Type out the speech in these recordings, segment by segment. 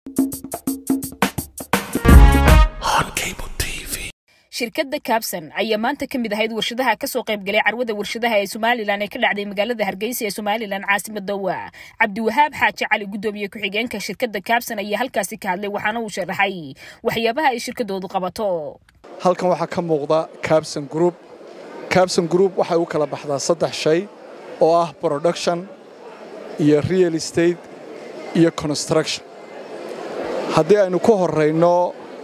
shirkadda kabsan ayaa maanta ka mid ahayd warshadaha kasoo qaybgalay carwada warshadaha ee somalilan ee ka dhacday magaalada hargeysa ee somalilan caasimada waa cabdiwahaab xaaji cali guddoomiye ku-xigeenka shirkadda kabsan ayaa halkaasi ka hadlay waxaana uu sharaxay waxyaabaha ay shirkadoodu qabato halkan waxaa ka muuqda kabson group kabson group waxay u kala baxdaa saddex shay oo ah production iyo real estate iyo construction haddii aynu ku horayno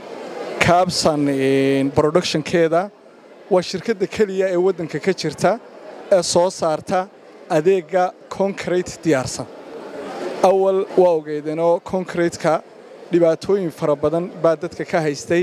kabson productionkeeda waa shirkadda keliya ee waddanka ka jirta ee soo saarta adeegga concrete diyaarsan awal waa ogeydeenoo concretka dhibaatooyin fara badan baa dadka ka haystay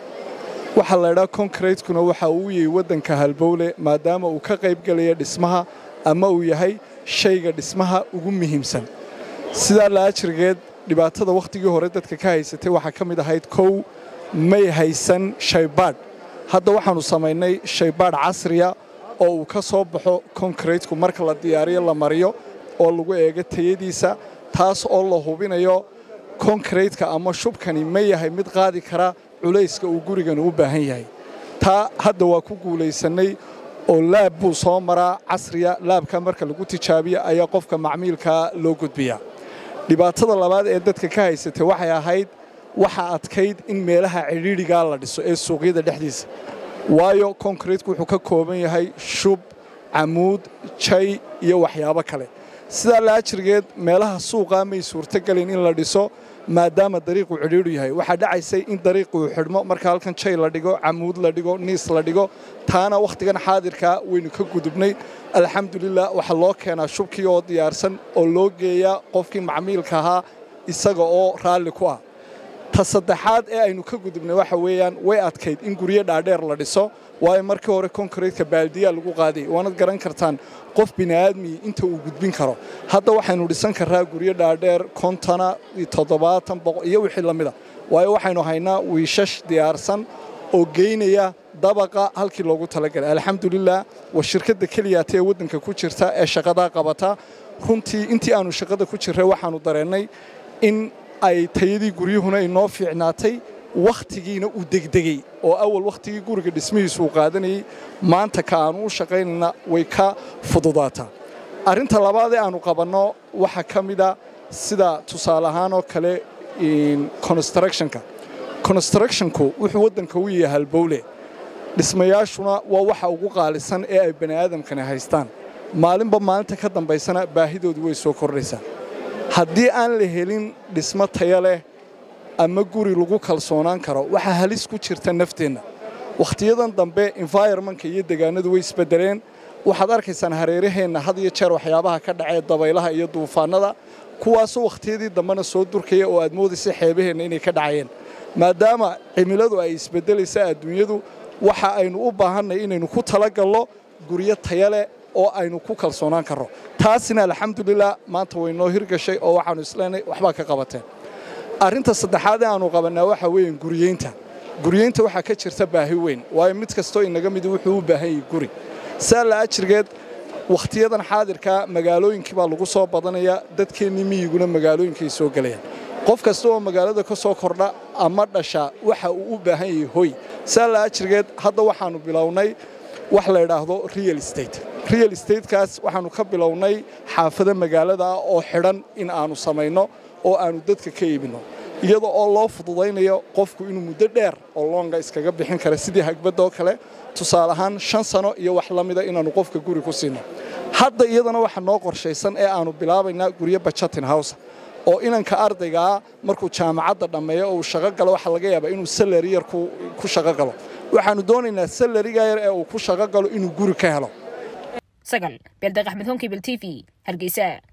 waxaa laydhaa concretekuna waxa uu yahay waddanka halbowle maadaama uu ka qaybgelaya dhismaha ama uu yahay shayga dhismaha ugu muhiimsan sidaa laajirgeed dhibaatada wakhtigii hore dadka ka haysatay waxaa ka mid ahayd kow may haysan shaybaadh hadda waxaannu samaynay shaybaadh casriya oo uu ka soo baxo konkreetku marka la diyaariyo la mariyo oo lagu eego tayadiisa taas oo la hubinayo konkreetka ama shubkani ma yahay mid qaadi kara culayska uu gurigani u baahan yahay taa hadda waa ku guulaysannay oo laab buu soo maraa casriya laabka marka lagu tijaabiya ayaa qofka macmiilkaa loo gudbiyaa dhibaatada labaad ee dadka ka haysatay waxay ahayd waxa adkayd in meelaha cidhiidhigaa la dhiso ee suuqyada dhexdiisa waayo konkreetku wuxuu ka kooban yahay shub camuud jay iyo waxyaabo kale sidaa laajirgeed meelaha suuqaa may suurtogelin in la dhiso maadaama dariiquu cidhiidhu yahay waxaa dhacaysay in dariiquu xidhmo marka halkan jay la dhigo camuud la dhigo niis la dhigo taana wakhtigan xaadirkaa waynu ka gudubnay alxamdulilah waxaa loo keenaa shubkii oo diyaarsan oo loo geeyaa qofkii macmiilka ahaa isaga oo raalli ku ah ta saddexaad ee aynu ka gudubnay waxa weeyaan way adkayd in guryo dhaadheer la dhiso waayo markii hore konkreetka baaldiyaa lagu qaaday waanad garan kartaan qof bini'aadmi inta uu gudbin karo hadda waxaynu dhisan karraa guryo dhaadheer kontona toddobaatan boqo iyo wixii la mida waayo waxaynu haynaa wiishash diyaarsan oo geynaya dabaqa halkii loogu talagalay alxamdulilah waa shirkadda keliyaata ee waddanka ku jirta ee shaqadaa qabata runtii intii aanu shaqada ku jirray waxaannu dareennay in ay tayadii guryuhuna inoo fiicnaatay wakhtigiina uu degdegey oo awal wakhtigii guriga dhismihiisu uu qaadanayey maanta ka aannu u shaqaynayna way ka fududaataa arrinta labaad ee aannu qabanno waxaa ka mida sida tusaale ahaan oo kale constructionka constructionku wuxuu waddanka u yahay halbowle dhismayaashuna waa waxa ugu qaalisan ee ay bani aadamkani haystaan maalinba maalinta ka dambaysana baahidoodu way soo kordhaysaa haddii aan la helin dhismo taya leh ama guri lagu kalsoonaan karo waxaa halis ku jirta nafteenna wakhtiyadan dambe environmentka iyo degaanadu way isbeddeleen waxaad arkaysaan hareeraheenna had iyo jeer waxyaabaha ka dhacee dabaylaha iyo duufaannada kuwaasoo wakhtiyadii dambena soo durkaya oo aad moodaysa xeebaheenna inay ka dhacayeen maadaama cimiladu ay isbeddelaysa adduunyadu waxa aynu u baahannay inaynu ku talagalno guryo taya leh oo aynu ku kalsoonaan karno taasina alxamdulilah maanta way noo hirgashay oo waxaannu isleenay waxbaa ka qabateen arrinta saddexaad ee aannu qabannaa waxaa weeyaan guriyeynta guriyeynta waxaa ka jirta baahi weyn waayo mid kastoo inaga midi wuxuu u baahan yahay guri saa la ajirgeed wakhtiyadan xaadirkaa magaalooyinkii baa lagu soo badanaya dadkeennii miyiguna magaalooyinkay soo gelayaan qof kasta oo magaalada ka soo kordha ama dhasha waxa uu u baahan yahay hoy saa la ajirgeed hadda waxaannu bilownay wax la idhaahdo real estate real statekaas waxaannu ka bilownay xaafado magaalada ah oo xidhan in aannu samayno oo aannu dadka ka iibinno iyada oo loo fududaynayo qofku inuu muddo dheer oo loonga iskaga bixin kara sidii hagbadoo kale tusaale ahaan shan sano iyo wax la mida inaannu qofka guri ku siinno hadda iyadana waxa noo qorshaysan ee aannu bilaabaynaa guryo bajatin howsa oo inanka ardaygaa markuu jaamacadda dhammeeyo oo uu shaqo galo waxaa laga yaabaa inuu salari yar ku shaqo galo waxaannu doonaynaa salariga yar ee uu ku shaqo galo inuu guri ka helo sagal beeldeeq axmed honkibel t v hargeysa